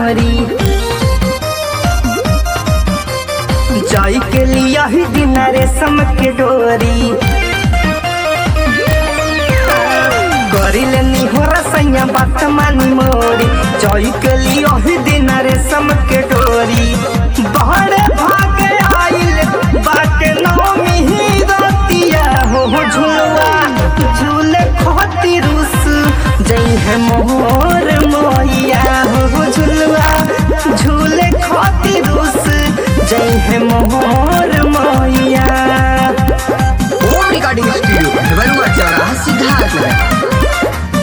मोरी जाई के लिया ही दिन रेशम के डोरी करिल हो रसैया बात मानी मोरी जाई के लिया ही दिन रेशम के डोरी बहरे भागे आइल बाटे नौमी ही रतिया हो हो झुलवा झूले खोती रुस जई है मोर मोइया हो हो झुलवा झूले खोती रुस जई है मोर मोइया होम रिकॉर्डिंग स्टूडियो बरुआ चौराहा सिद्धार्थ नगर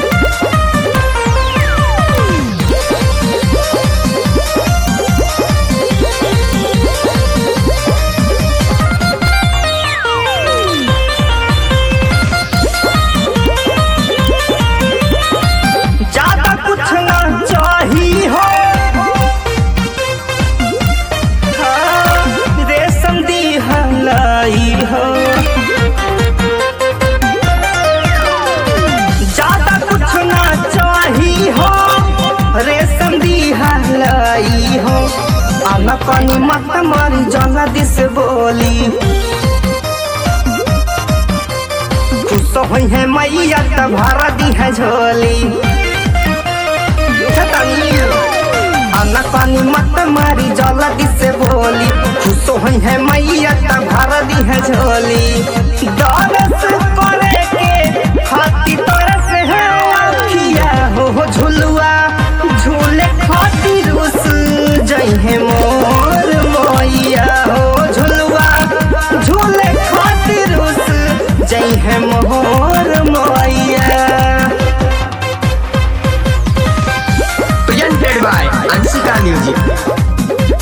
ज्यादा कुछ ना चाही हो हाँ, रेशम दी हलाई हो ज्यादा कुछ ना चाही हो रेशम दी हलाई हो आना पानी मत मारी जला दिस बोली खुश होई है मैया त भर दी है झोली आना पानी मत मारी जला से बोली खुश होई है मैया त भर दी है झोली दरस करे के खाती तरस है अखिया हो हो झुलुआ झूले खाती रुस जई है मोर मोइया हो झुलुआ झूले खाती रुस जई है मोर मोइया प्रेजेंटेड बाय अंशिका म्यूजिक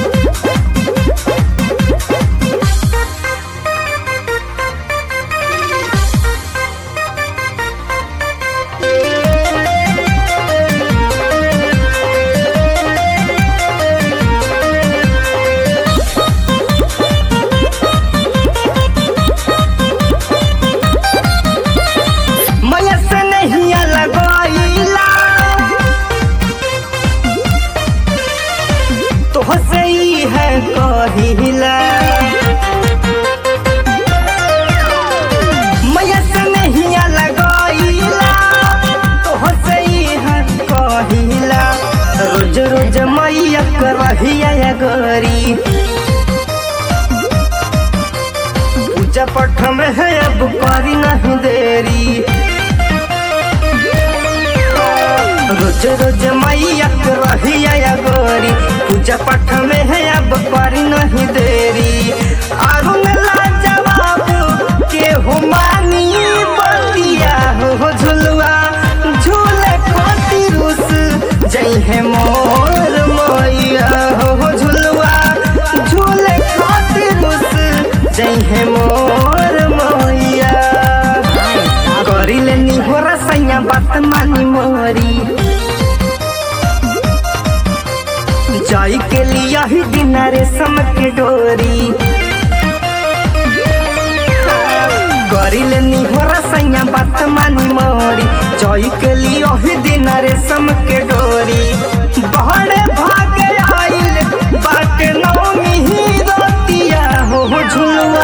मैया से नहीं लगवाइला तो से ही है कहिला मैया से नहीं लगवाइला तो से ही है कहिला रोज रोज मैया कर रहिया गरी पूजा पठ में है अब करी नहीं देरी रोज रोज मैया के रहिया गोरी पूजा पाठ में है अब करी नहीं देरी अरुण ला जवाब के हो मानी बतिया हो हो झुलवा झूले खोती रुस जई है मोर मैया हो हो झुलवा झूले खोती रुस जई है मोर मैया करिले निहोरा सैया बात मानी मोरी जाई के लिया ही दिन रेशम के डोरी करिले निहोरा सैया बात मानी मोरी जाई के लिया ही दिन रेशम के डोरी बहरे भागे आइल बाटे नौमी ही रतिया हो हो झुलवा